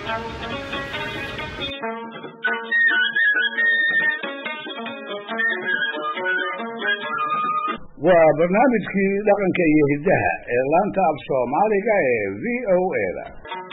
waa barnaamijkii dhaqanka iyo hiddaha ee laanta af soomaaliga ee v o a da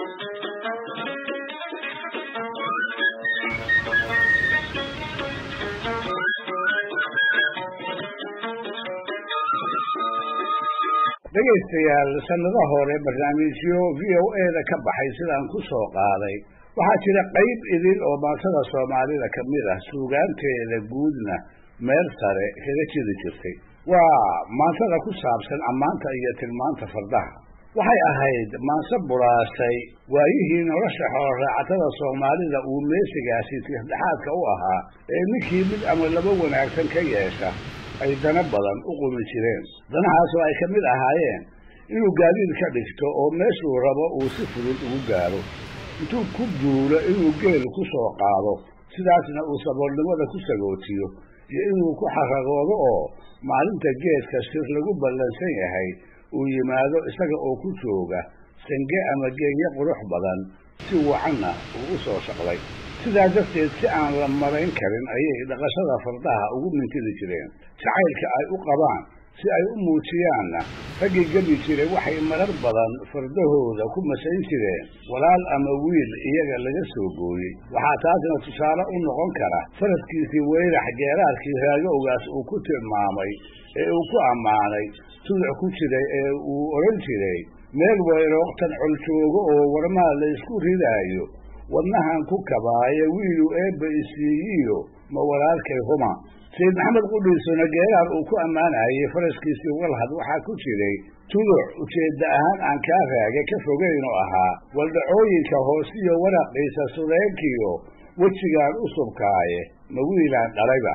dhegaystayaal sannado hore barnaamijyo v o a da ka baxay sidaan ku soo qaaday waxaa jira qayb idin oo maatada soomaalida ka mid ah suugaanteeda guudna meel sare kaga jiri jirtay waa maansada ku saabsan ammaanta iyo tilmaanta fardaha waxay ahayd maanse buraasay waayihii nolosha xooloraacatada soomaalida uu meesigaasi tixdhexaadka u ahaa ee ninkii mid ama laba wanaagsan ka yeesha ay dana badan u qumi jireen danahaasoo ay ka mid ahaayeen inuu gaadiid ka dhigto oo meeshuu rabo uu si fudud ugu gaaro intuu ku duulo inuu geel ku soo qaado sidaasna uu saboolnimada ku sagootiyo iyo inuu ku xaragoodo oo maalinta geedka sir lagu ballansan yahay uu yimaado isaga oo ku jooga sange ama geegyo qurux badan si wacanna uu u soo shaqlay sidaa darteed si aan la marayn karin ayay dhaqashada fardaha ugu mintidi jireen jacaylka ay u qabaan si ay u muujiyaanna raggii gebi jiray waxay marar badan fardahooda ku masayn jireen walaal ama wiil iyaga laga soo gooyey waxaa taasna tusaale u noqon kara faraskiisii weyrax geeraarkii raagowgaas uu ku tilmaamay ee uu ku ammaanay tuduc ku jiray ee uu odhan jiray meel weyrooktan col joogo oo warmaa la isku ridaayo wadnahan ku kabaaye wiilu eebba isiiyiyo ma walaalkay huma sayid maxamed qudhiisuna geeraar uu ku ammaanayay faraskiisii walhad waxaa ku jiray tuduc ujeedda ahaan aan kaa raage ka fogayn oo ahaa waldhacooyinka hoosiyo waraqiisa sudeynkiyo wejigaan u subkaaye ma wiilaan dhalayba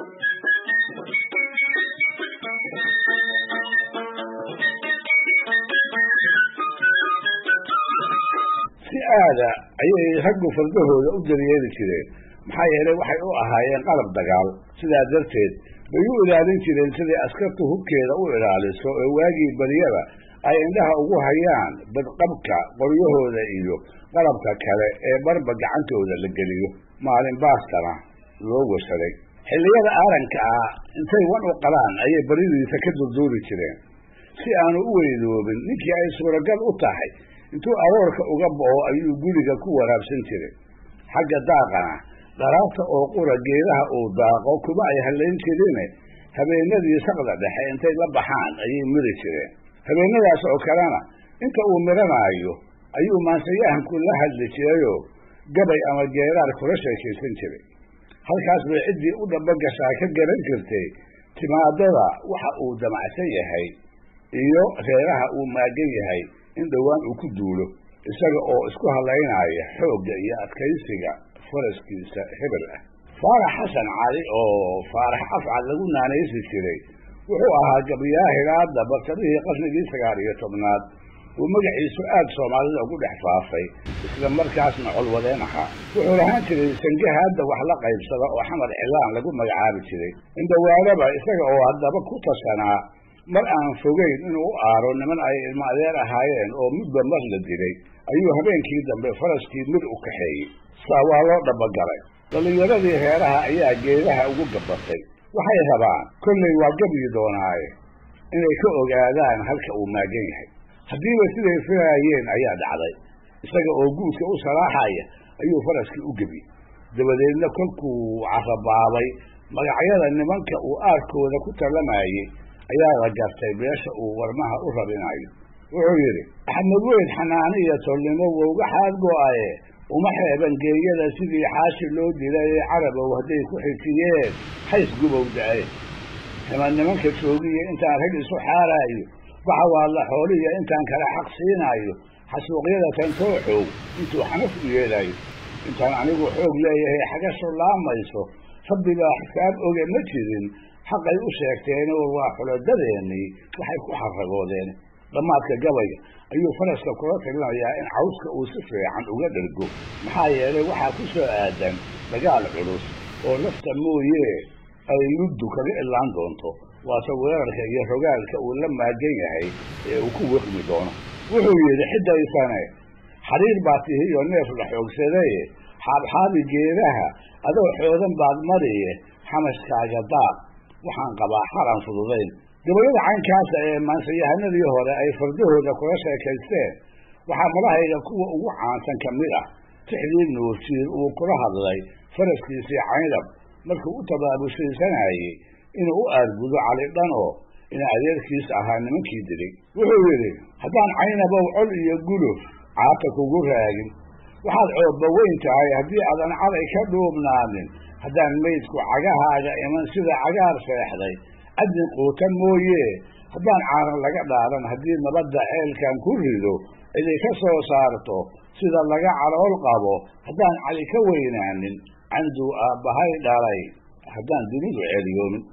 si aada ayay raggu fardahooda u daryeeli jireen maxaa yeelay waxay u ahaayeen qalab dagaal sidaa darteed bay u ilaalin jireen siday askartu hubkeeda u ilaaliso ee waagii baryaba ay indhaha ugu hayaan badqabka qoryahooda iyo qalabka kale ee barba gacantooda la geliyo maalin baastana loo washaday xilliyada aaranka ah intay wan u qalaan ayay baridiisa ka durduuri jireen si aanu u weydoobin ninkii ay suuragal u tahay intuu aroorka uga bo'o ayuu guriga ku waraabsan jiray xagga daaqana dharaabta oo qura geedaha uu daaqo kuma ay hallayn jirine habeenadii saqda dhexe intay la baxaan ayay miri jireen habeenadaas oo kalena inta uu miranaayo ayuu maansayahanku la hadli jirayoo gabay ama geeraar kula sheekaysan jiray halkaas bay ciddii u dhabogashaa ka garan jirtay timaadada waxa uu damacsan yahay iyo reeraha uu maagan yahay in dhowaan uu ku duulo isaga oo isku hadlaynaya xoogga iyo adkaysiga faraskiisa hebel ah faarax xasan cali oo faarax afcad lagu naanaysi jiray wuxuu ahaa gabyaahilaadda bartamihii qarnigii sagaal iyo tobnaad uu magaciisu aad soomaalida ugu dhex faafay isla markaasna colwadeen ahaa wuxuu lahaan jiray sange hadda wax la qaybsada oo xamar cilaan lagu magacaabi jiray indhawaanaba isaga oo haddaba ku tashanaa mar aan fogeyn inuu u aaro niman ay ilmo adeer ahaayeen oo midba mar la dilay ayuu habeenkii dambe faraskii mid u kaxeeyey saa waa loo dhabagalay dhallinyaradii reeraha ayaa geedaha ugu gabatay waxay rabaan kollay waa gabyi doonaaye inay ka ogaadaan halka uu maagan yahay haddiiba siday filaayeen ayaa dhacday isaga oo guudka u salaaxaya ayuu faraskii u gebiyey dabadeedna kolkuu carabaabay magacyada nimanka uu aarkooda ku tallamayey ayaa la gartay beesha uu warmaha u rabinayo wuxuu yidhi axmed weyn xanaani iyo tolnimo wowga xaad go-aye uma xeeban geeyada sidii xaashi loo dilay ee carabow hadday ku xijiyeen hays gubow da-ay hima nimanka joogiya intaan rag isu xaaraayo baxa waa la xooliya intaan kale xaq siinaayo xasuuqyada tantoo xoog intuu xanaf u yeelayo intaan anigu xoog leeyahay xagasho laamayso rabbibaa xisaab oge ma jirin xaqay u sheegteen war waa xuladadeenii waxay ku xaragoodeen dhammaadka gabayga ayuu faraska kula talinayaa in cawska uu si fiican uga dhergo maxaa yeelay waxaa ku soo aadan dagaal culus oo lafta mooye ay luddu kaga ilaan doonto waase weerarka iyo rogaalka uu la maagan yahay ee uu ku wiqmi doono wuxuu yidhi xidaysane xariir baa tihi iyo neef la xoogsadaye xaabxaabi geedaha adoo xoodan baad mariye xamashkaaga daaq waxaan qabaa xaran fududayn gabayada caynkaasa ee maansayahanadii hore ay fardahooda kula sheekaysteen waxaa madahayga kuwa ugu caansan ka mid ah tixdii nuursiir uu kula hadlay faraskiisii caynab markuu u tabaabushaysanayey inuu u aargudo cali dhan oo ina adeerkiis ahaa nimankii dilay wuxuu yidhi haddaan caynabow col iyo guluf caata kugu raagin waxaad coobba weyn tahay haddii aadan caday ka dhuubnaanin haddaan maydku cagahaaga iman sida cagaar seexday adin quuta mooye haddaan caaran laga dhaadan haddii nabadda ceelkan ku rido ciday ka soo saarto sida laga calool qabo haddaan cali ka weynaanin canduu aabbahay dhalay haddaan dunidu ceeliyoomin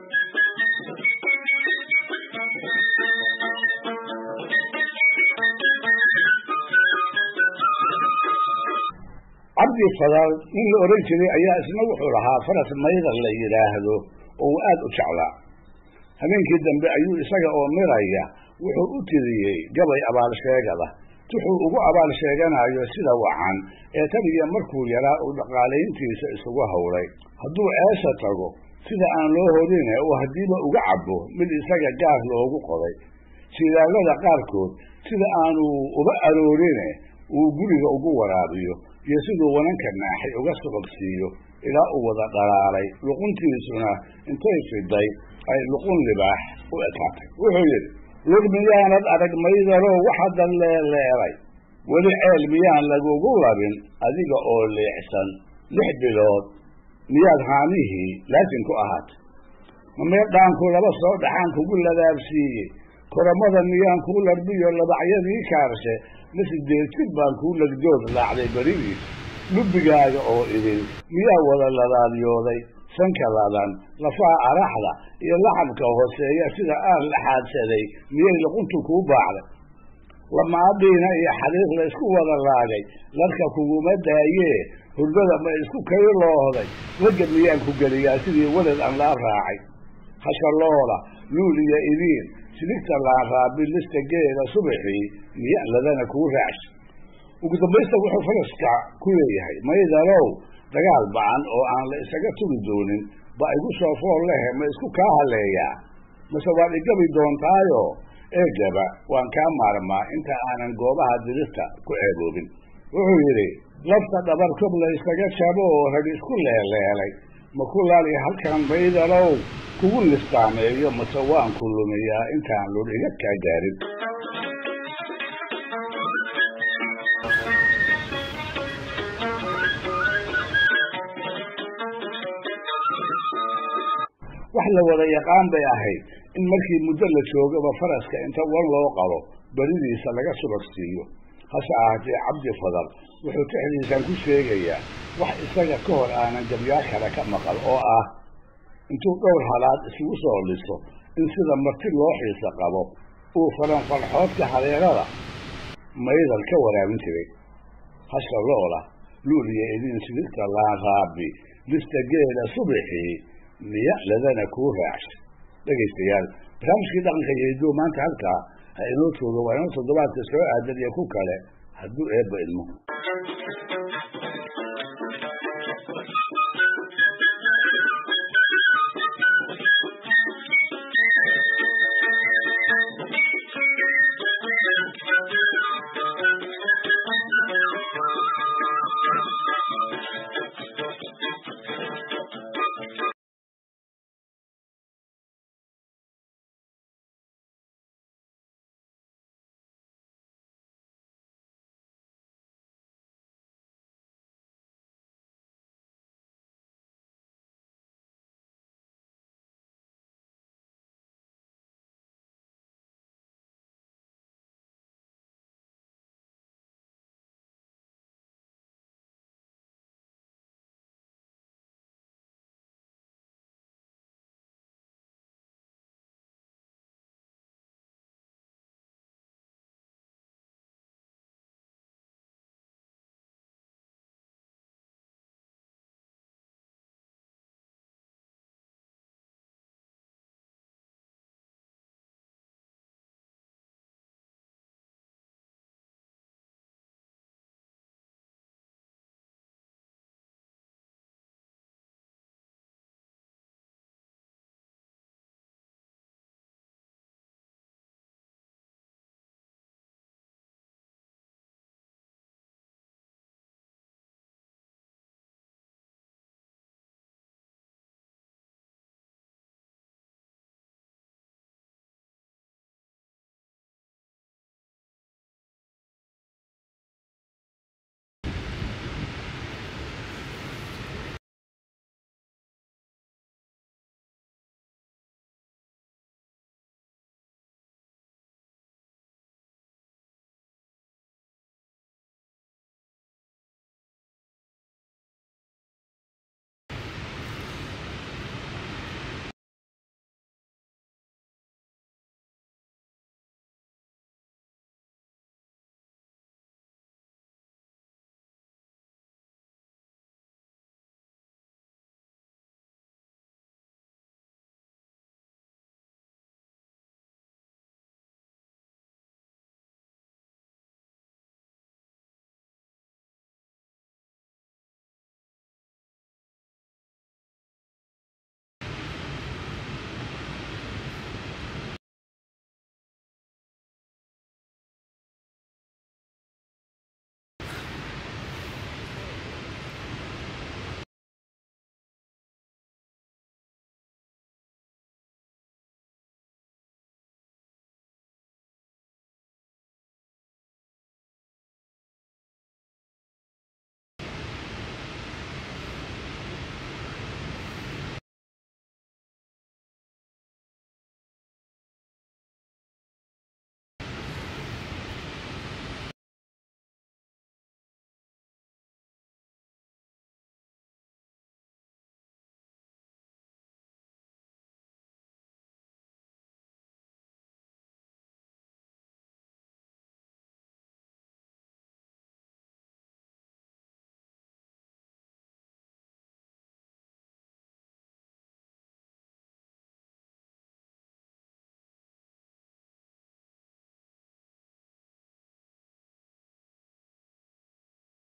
cabdi fadal nin la odhan jiray ayaa isna wuxuu lahaa faras mayda la yidhaahdo oo uu aada u jeclaa habeenkii dambe ayuu isaga oo miraya wuxuu u tiriyey gabay abaalsheegada wuxuu ugu abaal sheeganayo sida wacan ee tan iyo markuu yaraa uu dhaqaalayntiisa isugu howlay hadduu ceesha tago sida aan loo hodine uu haddiiba uga cabo mid isaga gaar loogu qoday sidaallada qaarkood sida aanu uba aroorine uu guriga ugu waraabiyo iyo siduu wananka naaxay uga subagsiiyo ilaa uu wada dhalaalay luquntiisuna intay fiday ay luqun libaax u ekaatay wuxuu yidhi lug miyaanad arag maydalow waxadan leeleelay weli ceel miyaan lagugu labin adiga oo leexsan lix bilood miyaad haamihii laasin ku ahaatay ma meedhaanku laba soo dhaxaan kugu ladaabsiiyey koramada miyaan kuu larbiyo labacyadii kaarshe ma sideed jir baan kuu legdood laacday beridiis lubbigaaga oo idin miyaa wada ladaadyooday sanka ladan lafaha araxda iyo laxabka hooseeya sida aan la xaadsaday miyay luquntu kuu baacday lamaadhiina iyo xariir la isku wada laagay larka kuguma daayee hurdada ma isku kayloohday ragga miyaan ku geliyaa sidii weled aan laa raacay hashalooda luul iyo idiin sidigta laanraabi lista geeda subaxii miyaan ladana kuu raacsha ugu dambaysta wuxuu faraska ku leeyahay maydalow dagaal bacan oo aan la isaga tugi doonin ba igu soo fool lehe ma isku kaa haleeyaa mase waad igabi doontaayo eegaba waan kaa maarmaa inta aanan goobaha dirista ku ceeboobin wuxuu yidhi lafta dhabarkob la ysaga jabo oo rag isku leeleelay ma ku laali halkan maydalow kugu listaameeyo mase waan ku lumiyaa intaan lul iga kaa gaarin wax la wada yaqaan bay ahayd in markii muddo la joogaba faraska inta wan loo qabo beridiisa laga subagsiiyo hase ahaatee cabdi fadal wuxuu tixdiisan ku sheegayaa wax isaga ka hor aanan gabyaa kale ka maqal oo ah intuu dhowr halaad isugu soo liso in sida marti loo xiisa qabo uu faranfarxoodka hareerada maydal ka waraabin jiray hasha loola luul iyo idin sidigta laanraabi lista geela subaxii miya ladana kuu raacshay dhegaystayaal barnaamijkii dhaqanka iyo hiduwa maanta halkaa ha inoo joogo waa inoo toddobaadka soo aadan iyo ku kale hadduu eebba idmo